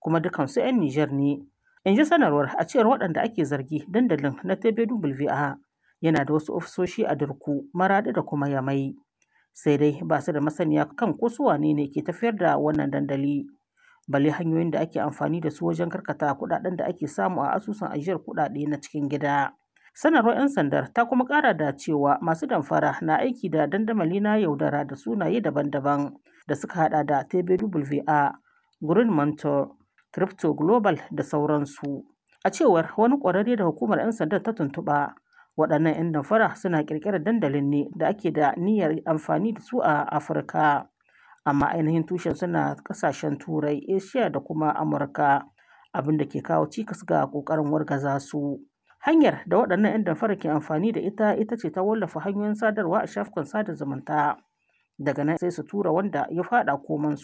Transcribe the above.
kuma dukansu 'yan Nijar ne. In ji sanarwar a cewar waɗanda ake zargi dandalin na TBWA yana da wasu ofisoshi a Dirku, Maraɗi da kuma Yamai. Sai dai ba su da masaniya kan ko su wane ne ke tafiyar da wannan dandali. Balle hanyoyin da ake amfani da su wajen karkata kuɗaɗen da ake samu a asusun ajiyar kuɗaɗe na cikin gida. Sanarwar 'yan sandar ta kuma ƙara da cewa masu damfara na aiki da dandamali na yaudara da sunaye daban-daban da suka hada da TBWA, Green Mentor, Crypto Global da sauransu. A cewar wani ƙwararre da hukumar 'yan sandar ta tuntuɓa, waɗannan 'yan damfara suna ƙirƙirar dandalin ne da ake da niyyar amfani da su a Afirka. Amma ainihin tushen suna ƙasashen Turai, Asia da kuma Amurka, abin da ke kawo cikas ga ƙoƙarin wargaza su. Hanyar da waɗannan 'yan damfara ke amfani da ita ita ce ta wallafa hanyoyin sadarwa a shafukan sada zumunta. Daga nan sai su tura wanda ya faɗa komansu